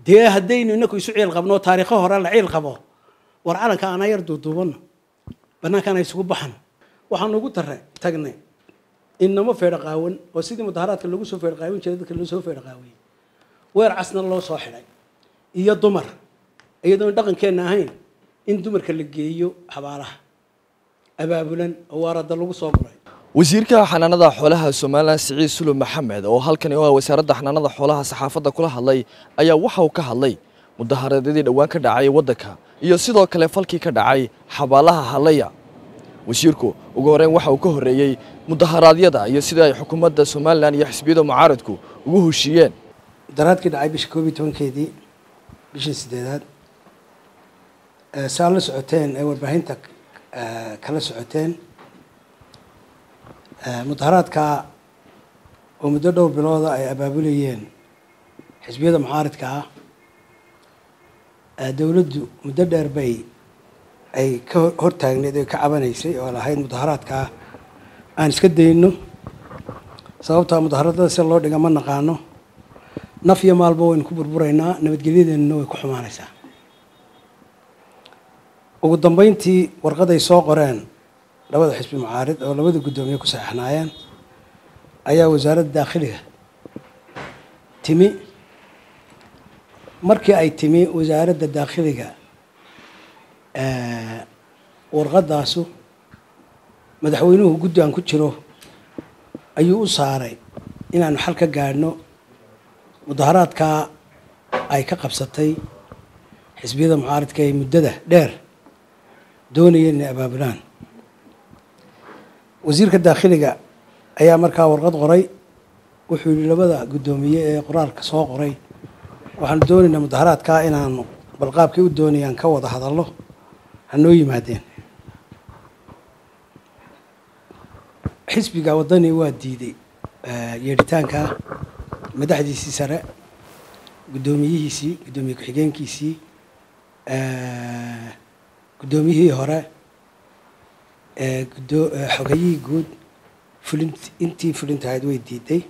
dee haddaynu inaku isu ciil qabno taariikho hore la ciil qabo war calanka ana yar duuduubano banaankaana isugu baxan waxaan ugu tare tagnay inamo feedho qaawan oo sidii mudaharaadka lagu soo feedho qaawin jiray dadka loo soo feedho qaawiyey weer casna loo soo xidhay iyo dumar iyadoon dhaqankeenna ahayn in dumarka la geeyo xabaalaha abaabulan oo waarada lagu soo guray wasiirka xanaanada xoolaha somalilan siciid sulub maxamed oo halkani oo ah wasaaradda xanaanada xoolaha saxaafadda kula hadlay ayaa waxa uu ka hadlay mudaharaadyadii dhowaan ka dhacay waddanka iyo sidoo kale falkii ka dhacay xabaalaha halaya wasiirku ugu horreyn waxa uu ka horreeyey mudaharaadyada iyo sida ay xukuumadda somalilan iyo xisbiyada mucaaradku ugu heshiiyeen mudaharaadkii dhacay bisha koob iyo tobankeedii bishii sideedaad saa la socoteen ee warbaahinta kala socoteen mudaharaadka oo muddo dhowr bilooda ay abaabulayeen xisbiyada mucaaridka ah dowladdu muddo dheer bay ay ka hortaagneed oy ka cabanaysay oo lahayd mudaharaadkaa aan iska dayno sababtaa mudaharadada si loo dhiga ma naqaano naf iyo maalba waynu ku burburaynaa nabadgelyadeennuna way ku xumaanaysaa ugu dambeyntii warqaday soo qoreen labada xisbi mucaarid oo labada guddoomiye ku saxeixnaayeen ayaa wasaaradda daakhiliga timi markii ay timi wasaaradda daakhiliga warqadaasu madaxweynuhu guddi aan ku jiro ayuu u saaray inaanu xal ka gaadhno mudaharaadkaa ay ka qabsatay xisbiyada mucaaridka ee muddada dheer doonayeen inay abaabulaan wasiirka daakhiliga ayaa markaa warqad qoray wuxuu yihi labada guddoomiye ee qoraalka soo qoray waxaanu doonaynaa mudaharaadkaa inaanu balqaabkay u doonayaan ka wada hadallo hanoo yimaadeen xisbiga waddani waa diiday yeedhitaanka madaxdiisii sare guddoomiyihiisii guddoomiye ku-xigeenkiisii guddoomiyihii hore xogayihii guud fulin intii fulintahayd way diiday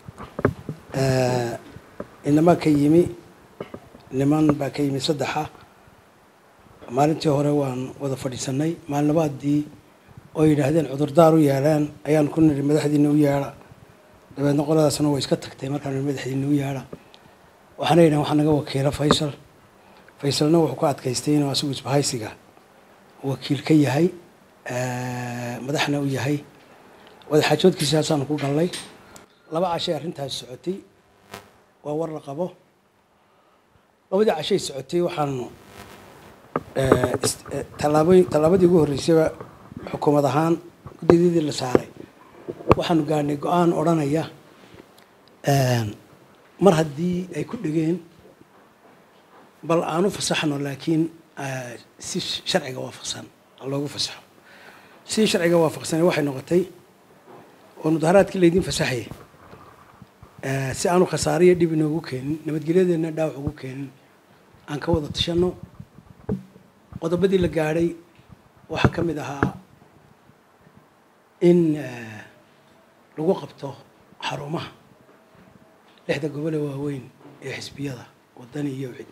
inamaa ka yimi niman baa ka yimi saddexa maalintii hore waan wada fadhiisanay maalinabaadii oo yidhaahdeen cudurdaar u yeelaan ayaan ku niri madaxdiina u yeedha dabeedna qoladaasna way iska tagtay markaan niri madaxdiina u yeedha waxaana yidhahen waxaa naga wakiila faysal faysalna wuxuu ku adkaystay inuu asigu isbahaysiga wakiil ka yahay madaxna u yahay wadaxaajoodkiisaasaanu ku gallay laba cashay arrintaas socotay waa war la qabo labadii cashay socotay waxaanu tallaabooyin tallaabadii ugu horreysayba xukuumad ahaan guddidadii la saaray waxaanu gaadhnay go-aan odhanaya mar haddii ay ku dhegeen bal aanu fasaxno laakiin si sharciga waafaqsan loogu fasaxo si sharciga waafaqsane waxay noqotay oo mudaharaadkii laydin fasaxaya si aanu khasaariyo dhib inoogu keenin nabadgelyadeenna dhaawac ugu keenin aan ka wada tashanno qodobadii la gaadhay waxaa ka mid ahaa in lagu qabto xarumaha lixda gobole waaweyn ee xisbiyada waddani iyo cid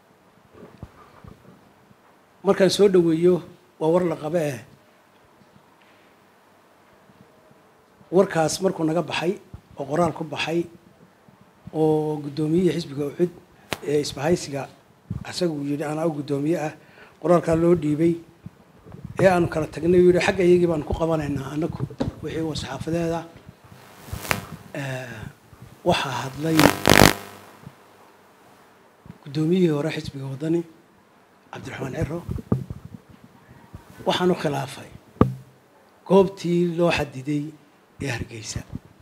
markaan soo dhoweeyo waa war la qabe eh warkaas markuu naga baxay oo qoraal ku baxay oo guddoomiyihii xisbiga ucud ee isbahaysiga isagu yidhi anaa u guddoomiye ah qoraalkaa loo dhiibay ee aanu kala tagnay uu yidhi xagga iyagii baanu ku qabanaynaa anaku wixii wa saxaafadeeda waxaa hadlay guddoomiyihii hore xisbiga waddani cabdiraxmaan ciro waxaanu khilaafay goobtii loo xadiday ee hargeysa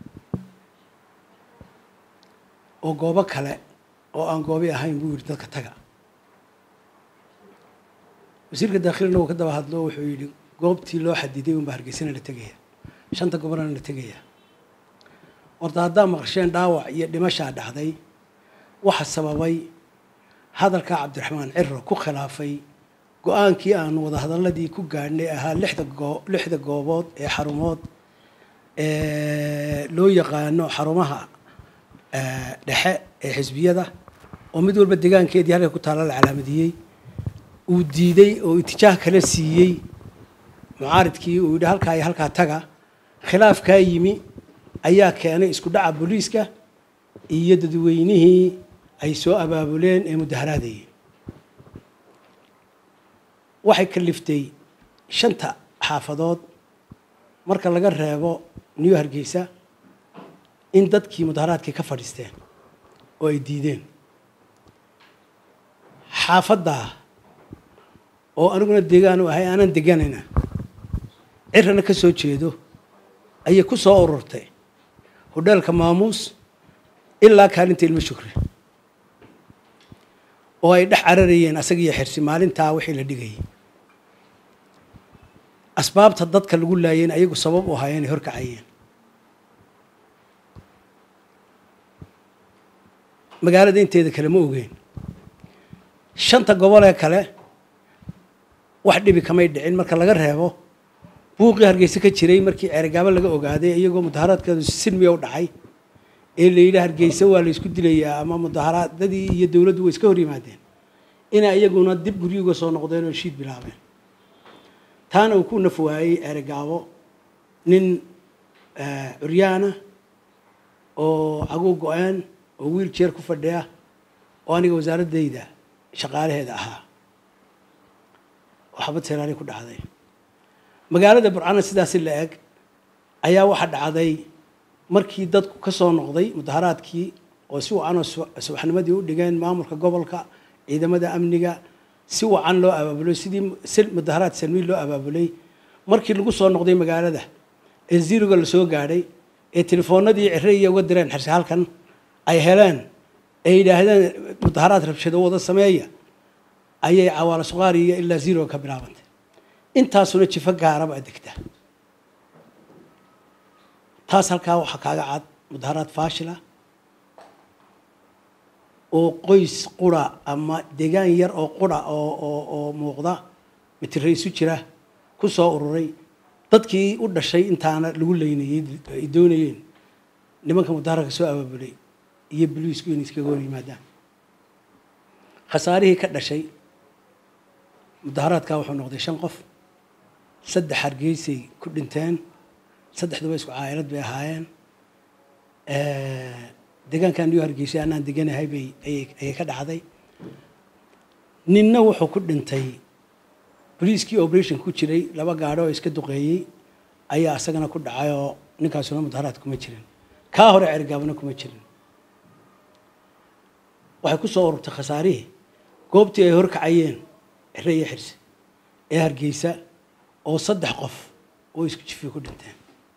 oo goobo kale oo aan goobi ahayn buu yidhi dadka taga wasiirka daakhilina uu ka daba hadlo wuxuu yidhi goobtii loo xadiday unbaa hargeysana la tegaya shanta gobolana la tegaya horta haddaa maqasheen dhaawac iyo dhimashaa dhacday waxa sababay hadalkaa cabdiraxmaan ciro ku khilaafay go-aankii aanu wadahadaladii ku gaadhnay ahaa lixda goo lixda goobood ee xarumood loo yaqaano xarumaha dhexe ee xisbiyada oo mid walba degaankeedii halka ku taalla la calaamadiyey uu diiday oo itijaah kala siiyey mucaaridkii uu yidhi halkaa iyo halkaa taga khilaafkaa yimi ayaa keenay isku dhaca booliiska iyo dadweynihii ay soo abaabuleen ee mudaharaadayeen waxay kaliftay shanta xaafadood marka laga reebo new hargeysa in dadkii mudaharaadkii ka fadhiisteen oo ay diideen xaafaddaa oo aniguna deegaan u ahay aanan deganayna cirana ka soo jeedo ayay ku soo ururtay hodheelka maamuus ilaa kaalinta ilmo shukri oo ay dhex cararayeen asagiiyo xirsi maalintaa wixii la dhigayay asbaabta dadka lagu laayeen ayagu sabab u ahaayeen ay horkacayeen magaalada inteeda kale ma ogeen shanta gobol ee kale wax dhibi kamay dhicin marka laga reebo buuqii hargeysa ka jiray markii ceerigaabo laga ogaaday iyagoo mudaharaadkeedu silmiya u dhacay ee la yidhi hargeysa waa la isku dilayaa ama mudaharaadadii iyo dowladdu way iska hor yimaadeen inay iyaguna dib guryuga soo noqdeen oo shiid bilaabeen taana uu ku naf waayey ceerigaabo nin curyaana oo caguw go-een oo wiil jeer ku fadhiya oo aniga wasaaraddayda shaqaalaheeda ahaa oo xabad seraari ku dhacday magaalada burcana sidaasi la eg ayaa waxaa dhacday markii dadku ka soo noqday mudaharaadkii oo si wacanoo subaxnimadii u dhigeen maamulka gobolka ciidamada amniga si wacan loo abaabulay sidii mudaharaad salmiin loo abaabulay markii lagu soo noqday magaalada ee ziroga la soo gaadhay ee telefoonadii ciraiya uga direen xirse halkan ay heleen ay yidhaahdeen mudaharaad rabshado wada sameeya ayay cawaalo suqaariya ilaa ziroga ka bilaabantay intaasuna jifo gaaraba degta taas halkaa waxaa kaaga cad mudaharaad faashila oo qoys qura ama degaan yar oo qura oo oo oo muuqda mitira isu jira ku soo ururay dadkii u dhashay intaana lagu leynayey ay doonayeen nimanka mudaharaadka soo abaabulay iyo boliisku inay iskaga hor yimaadaan khasaarihii ka dhashay mudaharaadkaa wuxuu noqday shan qof saddex hargeysay ku dhinteen saddexduba isku caa'ilad bay ahaayeen deegaankan iyo hargeysay anaan deganahay bay ayay ka dhacday ninna wuxuu ku dhintay boliiskii operation ku jiray laba gaadho oo iska duqeeyey ayaa isagana ku dhacay oo ninkaasuna mudaharaad kuma jirin kaa hore cergaabna kuma jirin waxay ku soo ururtay khasaarihii goobtii ay horkacayeen cire iyo xirse ee hargeysa oo saddex qof oo isku jifiyo ku dhinteen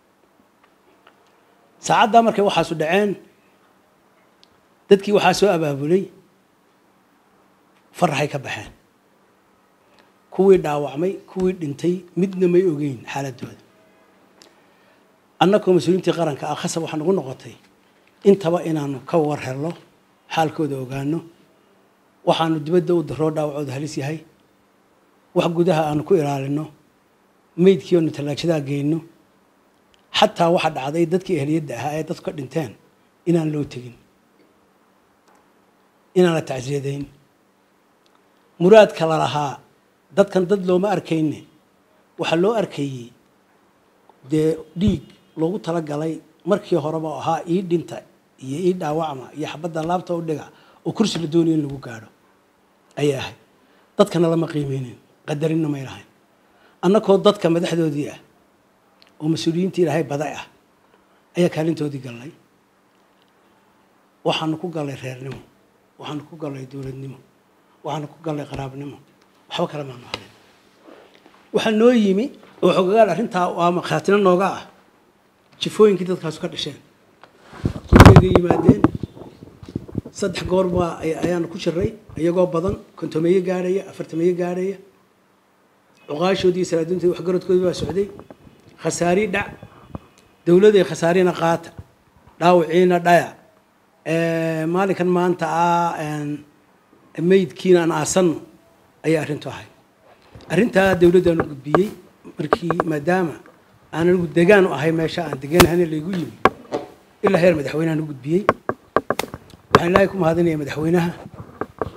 saacaddaa markay waxaasu dhaceen dadkii waxaa soo abaabulay faraxay ka baxeen kuwii dhaawacmay kuwii dhintay midna may ogeyn xaaladooda annakoo mas-uuliintii qaranka ah khasab waxaa nagu noqotay intaba inaanu ka war helno xaalkooda ogaano waxaanu dibadda u daroo dhaawacooda halis yahay wax gudaha aanu ku ilaalino meydkii oonu tallaajadaha geyno xataa waxaa dhacday dadkii ehliyadda ahaa ee dadku ka dhinteen inaan loo tegin inaan la tacsiyadayn muraadka la lahaa dadkan dad looma arkayne waxaa loo arkayey dee dhiig loogu talagalay markii horeba oo ahaa ii dhinta iyo ii dhaawacma iyo xabadda laabta u dhiga oo kursi la doonayo in lagu gaadho ayay ahayd dadkana lama qiimeynin qadarinna may lahayn annakoo dadka madaxdoodii ah oo mas-uuliyiintii ilaahay baday ah ayaa kaalintoodii gallay waxaanu ku gallay reernimo waxaanu ku gallay dowladnimo waxaanu ku gallay qaraabnimo waxba kale maanu harin waxaa noo yimi oo xogagaal arrintaa waa markhaatina nooga ah jifooyinkii dadkaasu ka dhasheen jifooyinkay yimaadeen saddex goor baa ayaanu ku jiray iyagoo badan kontomeeye gaadhaya afartameeye gaadhaya cuqaashoodii iyo salaadiintoodi waxgaradkoodii baa socday khasaari dhac dowladay khasaarina qaata dhaawiciina dhaya maalinkan maanta ah meydkiina aan aasanno ayay arrintu ahay arrintaa dowladdaanu gudbiyey markii maadaama aan anigu degaan u ahay meesha aan deganahayna laygu yimi ilaa heer madaxweynehan u gudbiyey waxaan ilaahay ku mahadinaya madaxweynaha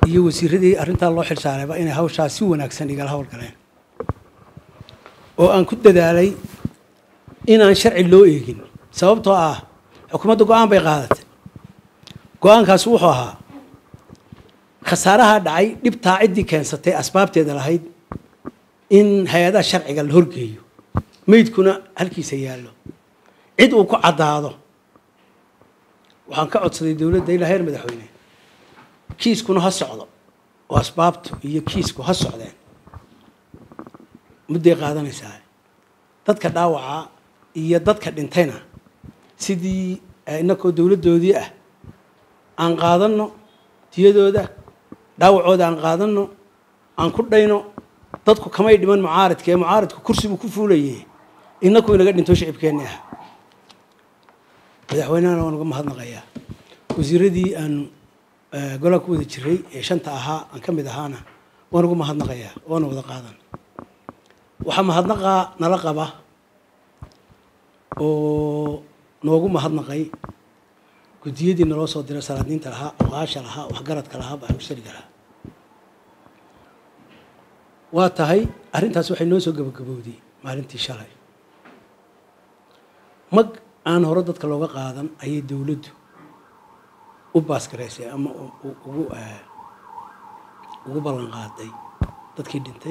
iyo wasiiradii arrintaa loo xilsaarayba inay hawshaas si wanaagsan igala howlgaleen oo aan ku dadaalay inaan sharci loo eegin sababtoo ah xukuumadda go-aan bay qaadatay go-aankaasi wuxuu ahaa khasaaraha dhacay dhibtaa ciddii keensatay asbaabteeda lahayd in hay-adaha sharciga la horgeeyo meydkuna halkiisa yaallo cid uu ku caddaado waxaan ka codsaday dowladda ilaa heer madaxweyne kiiskuna ha socdo oo asbaabtu iyo kiisku ha socdeen mudday qaadanaysaa dadka dhaawaca iyo dadka dhintayna sidii inakoo dowladdoodii ah aan qaadanno diyadooda dhaawacooda aan qaadanno aan ku dhayno dadku kamay dhiman mucaaridka ee mucaaridku kursigu ku fuulayay inaku inaga dhinto shicibkeenni ah madaxweynehana waan uga mahadnaqayaa wasiiradii aan golaa ku wada jiray ee shanta ahaa aan ka mid ahaana waan uga mahadnaqayaa waana wada qaadan waxaa mahadnaqaa nala qaba oo noogu mahadnaqay guddiyadii naloo soo diray salaadiinta lahaa oqaasha lahaa waxgaradka lahaa baxmushariga lahaa waa tahay arrintaas waxay noo soo gabagabowday maalintii shalay mag aan hore dadka looga qaadan ayay dowladdu u baasgaraysay ama ugu ugu ballan qaaday dadkii dhintay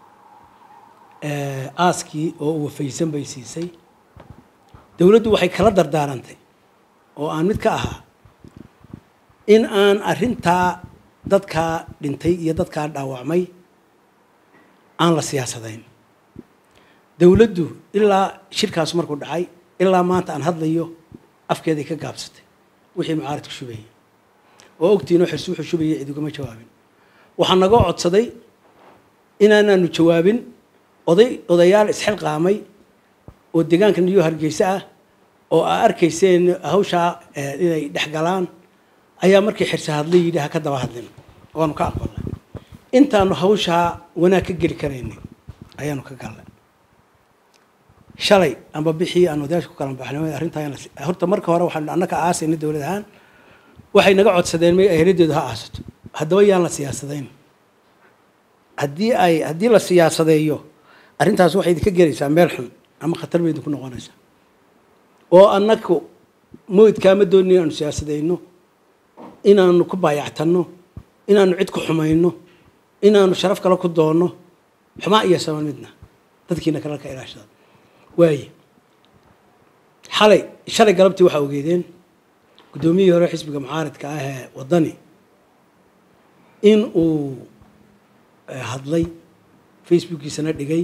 aaskii oo wafaysan bay siisay dowladdu waxay kala dardaarantay oo aan mid ka ahaa in aan arrintaa dadkaa dhintay iyo dadkaa dhaawacmay aan la siyaasadayn dowladdu ilaa shirkaas markuu dhacay ilaa maanta aan hadlayo afkeeday ka gaabsatay wixii mucaaradku shubayay oo ogtiinoo xirsi wuxuu shubayay cid ugama jawaabin waxaa nagoo codsaday inaanaanu jawaabin oday odayaal isxilqaamay oo deegaanka niyo hargeysa ah oo aa arkayseen hawshaa inay dhex galaan ayaa markii xirsi hadlay yidhi ha ka daba hadlin waanu ka aqbalnay intaanu hawshaa wanaag ka geli karaynay ayaanu ka galnay shalay amba bixii aan odayaasha ku kala baxnay arrintaa horta marka hore waxaanu annaka aasayna dowlad ahaan waxay naga codsadeen may aheladeedu ha aasato haddaba yaan la siyaasadayn haddii ay haddii la siyaasadeeyo arrintaas waxay idinka gelaysaa meel xun ama khatar bay idinku noqonaysaa oo annaku moydkaama doonin inaanu siyaasadayno inaanu ku baayactanno inaanu cid ku xumayno inaanu sharaf kale ku doonno xumaa iyo saban midna dadkiina kale ka ilaashada waaye xalay shalay galabtii waxaa ogeedeen guddoomiyihii hore xisbiga mucaaridka ah ee waddani in uu hadlay facebookiisana dhigay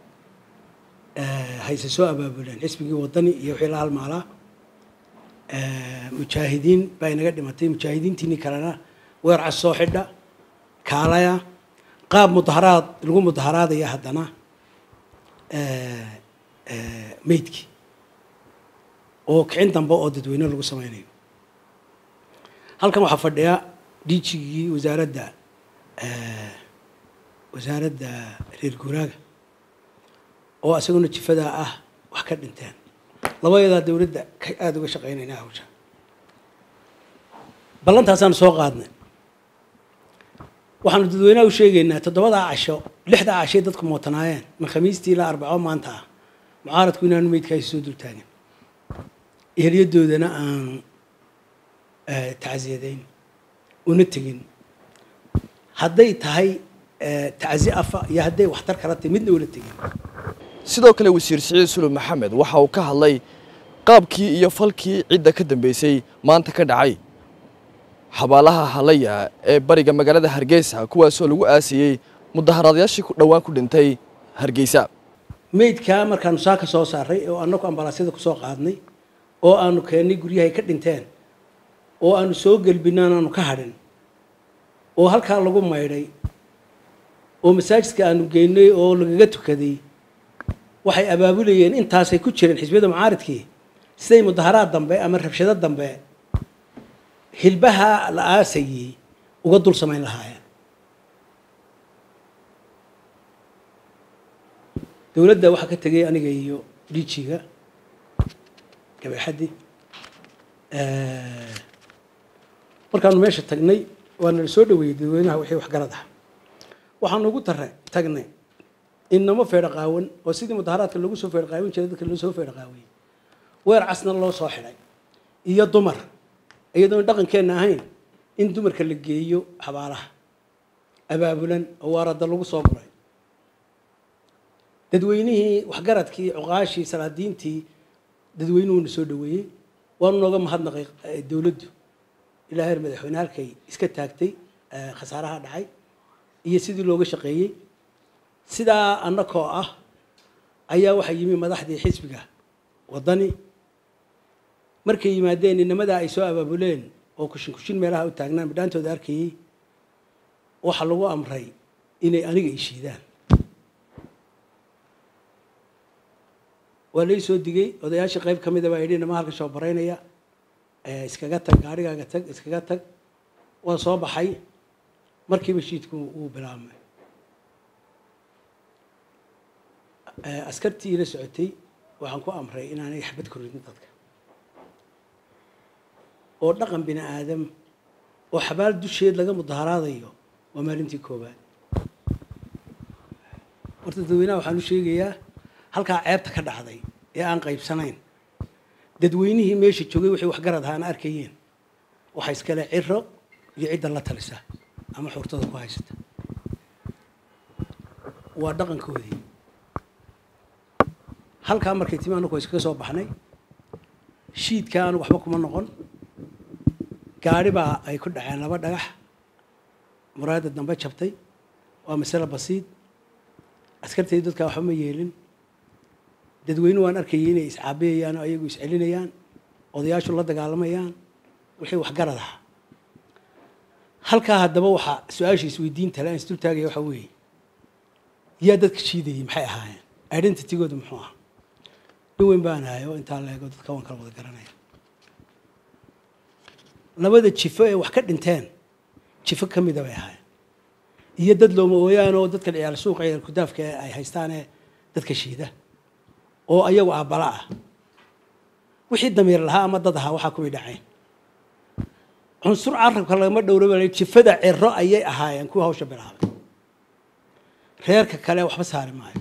hayse soo abaabuleen xisbigii waddani iyo wixii la halmaalaa mujaahidiin baa inaga dhimatay mujaahidiintiinii kalena weercas soo xidha kaalaya qaab mudaharaad lagu mudaharaadaya haddana meydkii oo kicin dambe oo dadweyne lagu sameynayo halkan waxaa fadhiya diijigii wasaaradda wasaaradda reer guuraaga oo isaguna jifadaa ah wax ka dhinteen labayadaa dowladda ka aada uga shaqeynayna hawsha ballantaasaan soo qaadnay waxaanu dadweynaha u sheegaynaa toddobadaa casho lixdaa cashay dadku mootanaayeen min khamiistii ilaa arbaco maanta ah mucaaradku inaanu meydkaasi soo dultaagin eheliyadoodana aan tacsiyadayn una tegin hadday tahay tacsi afa iyo hadday waxtar kala tahay midna ula tegin sidoo kale wasiir siciid sulub maxamed waxa uu ka hadlay qaabkii iyo falkii cidda ka dambeysay maanta ka dhacay xabaalaha halaya ee bariga magaalada hargeysa kuwaasoo lagu aasiyey mudaharaadayaashii ku dhowaan ku dhintay hargeysa meydkaa markaanu saa ka soo saaray oo annagu ambalaasyada kusoo qaadnay oo aanu keennay guryahay ka dhinteen oo aanu soo gelbinaan aanu ka hadhin oo halkaa lagu maydhay oo masaajidka aanu geynay oo lagaga tukaday waxay abaabulayeen intaasay ku jireen xisbiyada mucaaridkii siday mudaharaad dambe ama rabshado dambe hilbaha la aasayey uga dul samayn lahaayeen dowladda waxaa ka tegay aniga iyo dhiijiga gabayxaddi markaanu meesha tagnay waa nala soo dhaweeyey dadweynaha wixii waxgarad ah waxaan ugu tare tagnay inamo feedha qaawan oo sidii mudaharaadka lagu soo feedha qaawin jiray dadka loo soo feedha qaawiyey weer casna loo soo xidhay iyo dumar iyadoon dhaqankeenna ahayn in dumarka la geeyo xabaalaha abaabulan oo waarada lagu soo guray dadweynihii waxgaradkii cuqaashii salaadiintii dadweynuhuna soo dhaweeyey waanu nooga mahadnaqay dowladdu ilaa heer madaxweyne halkay iska taagtay khasaaraha dhacay iyo sidii looga shaqeeyey sidaa annakoo ah ayaa waxaa yimi madaxdii xisbiga waddani markay yimaadeen inamadaa ay soo abaabuleen oo kushin kushin meelaha u taagnaan bidhaantooda arkayey waxaa lagu amray inay aniga ishiidaan waa lai soo digay odayaashii qayb ka mida baa yidhi inama halka soo baraynaya iskaga tag gaarigaaga tag iskaga tag waa soo baxay markiiba shiidku wuu bilaabmay askartii ila socotay waxaan ku amray inaanay xabad koridin dadka oo dhaqan bini aadam oo xabaal dusheed laga mudaharaadayo waa maalintii koowaad horta dadweynaha waxaan u sheegayaa halkaa ceebta ka dhacday ee aan qaybsanayn dadweynihii meesha joogay waxay waxgarad ahaan arkayeen waxa iskale ciro iyo cidda la talisa ama xurtada ku haysata waa dhaqankoodii halkaa markay timi annaku iskaga soo baxnay shiidka aanu waxba kuma noqon gaari baa ay ku dhaceen laba dhagax muraayadda dambe jabtay waa masale basiid askartay dadkaa waxba ma yeelin dadweynuhu waan arkayay inay iscaabiyayaan oo ayagu iscelinayaan odayaashu la dagaalamayaan wixii waxgarad ahaa halkaa haddaba waxaa su-aasha isweydiinta le aan isdul taagaya waxaa weeye yaa dadka shiidayay maxay ahaayeen identitygooda muxuu ah nin weyn baan ahay oo intaa leego dadka waan kala wada garanaya labada jifo ee wax ka dhinteen jifo ka mida bay ahaayeen iyo dad looma ooyaan oo dadka ciyaal suuqa ciyaal kudaafka ay haystaanee dadka shiida oo ayagu aabbala ah wixii damiir lahaa ama dad ahaa waxaa kuway dhacayn cunsur carabka lagama dhowraba jifada ciro ayay ahaayeen kuwa hawsha bilaabay reerka kale waxba saari maayo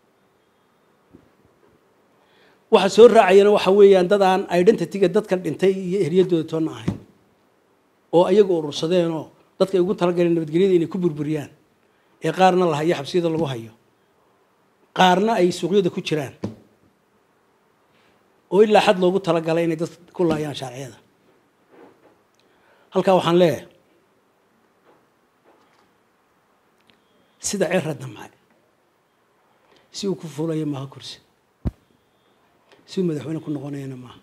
waxa soo raacayana waxa weeyaan dad aan identityga dadkan dhintay iyo eryadooda toonna ahayn oo ayagu urursadeenoo dadka ay ugu talagaleen nabadgelyada inay ku burburiyaan ee qaarna la hayo xabsiyada lagu hayo qaarna ay suuqyada ku jiraan oo ilaa xad loogu talagalay inay dad ku laayaan shaarciyada halkaa waxaan leeyahay sida cira damcay si uu ku fuulayo maaha kursi si uu madaxweyne ku noqonayana maaha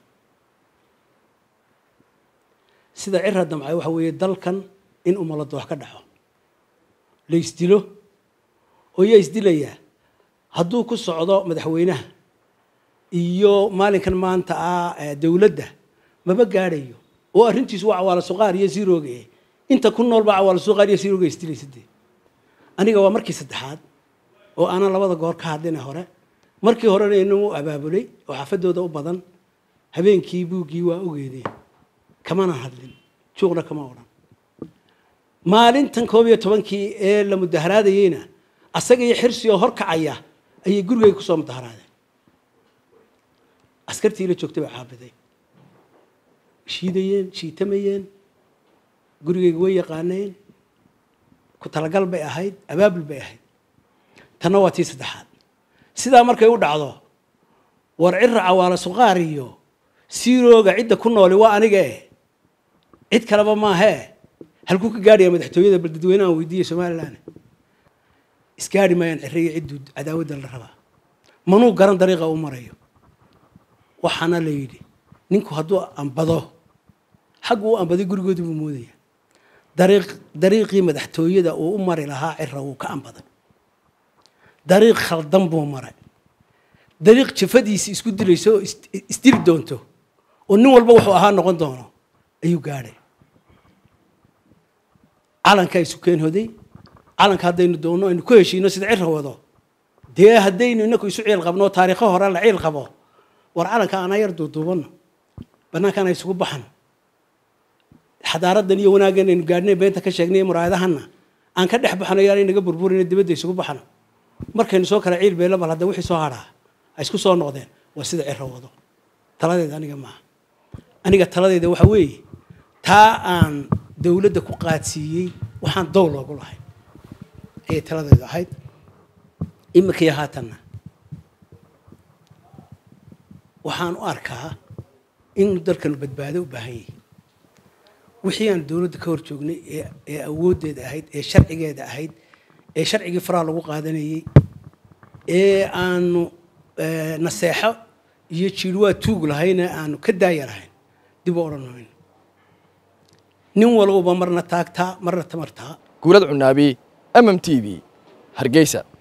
sida cira damcay waxa weeye dalkan in umaladoox ka dhaco la isdilo oo yaa isdilayaa hadduu ku socdo madaxweynaha iyo maalinkan maanta ah dowladda maba gaadhayo oo arrintiisu waa cawaalo suqaar iyo sirooga eh inta ku nool baa cawaalo suqaar iyo sirooga isdilaysa dee aniga waa markii saddexaad oo aanan labada goor ka hadlina hore markii horena inuu abaabulay oo xaafadooda u badan habeenkii buuggii waa ogeedeen kamana hadlin juuqna kama odhan maalintan koob iyo tobankii ee la mudaharaadayeyna asaga iyo xirsi oo horkacaya ayay gurigayga kusoo mudaharaadeen askartii la joogtay baa caabiday shiidayeen shiitamayeen gurigayga way yaqaaneen ku talagal bay ahayd abaabul bay ahayd tanna waa tii saddexaad sidaa markay u dhacdo war cira cawaalo suqaar iyo siirooga cidda ku nooli waa aniga eh cid kaleba maahee halkuu ka gaadhaya madaxtooyada bal dadweynahan weydiiya somalilan isgaadhi maayaan ciriyo cidduu cadaawadda la rabaa manuu garan dariiqa u marayo waxaana la yidhi ninku hadduu ambado xaggu u ambaday gurigoodii buu moodaya dariiq dariiqii madaxtooyada uu u mari lahaa cira wuu ka ambaday dariiq khaldan buu maray dariiq jafadiisi isku dilayso oo isdiri doonto oo nin walba wuxuu ahaa noqon doono ayuu gaadhay calankaa isu keen hoday calanka haddaynu doonno aynu ku heshiino sida cira wado dee haddaynu inaku isu ciil qabno taariikho hore la ciil qabo war calanka ana yar duuduubanno bannaankaana isugu baxan xadaaradan iyo wanaaggan aynu gaadhnay beenta ka sheegnay muraayadahanna aan ka dhex baxno yaanay naga burburina dibadda isugu baxno markaynu soo kala ciil beela bal hadda wixii soo hadhaa ay isku soo noqdeen waa sida ciro wado taladeeda aniga maaha aniga taladeeda waxa weeye taa aan dowladda ku qaadsiiyey waxaan dow loogu lahay ayay taladeedu ahayd iminkaiyo haatanna waxaan u arkaa in dalkanu badbaado u baahan yahay wixii aan dowladda ka hor joognay ee ee awooddeeda ahayd ee sharcigeeda ahayd ee sharcigii faraha lagu qaadanayey ee aanu naseexo iyo jiirwaa tuug lahayna aanu ka daaya lahayn dib u odhan mayno nin walbaba marna taagtaa marna tamartaa guulad cunaabi mm t v hargeysa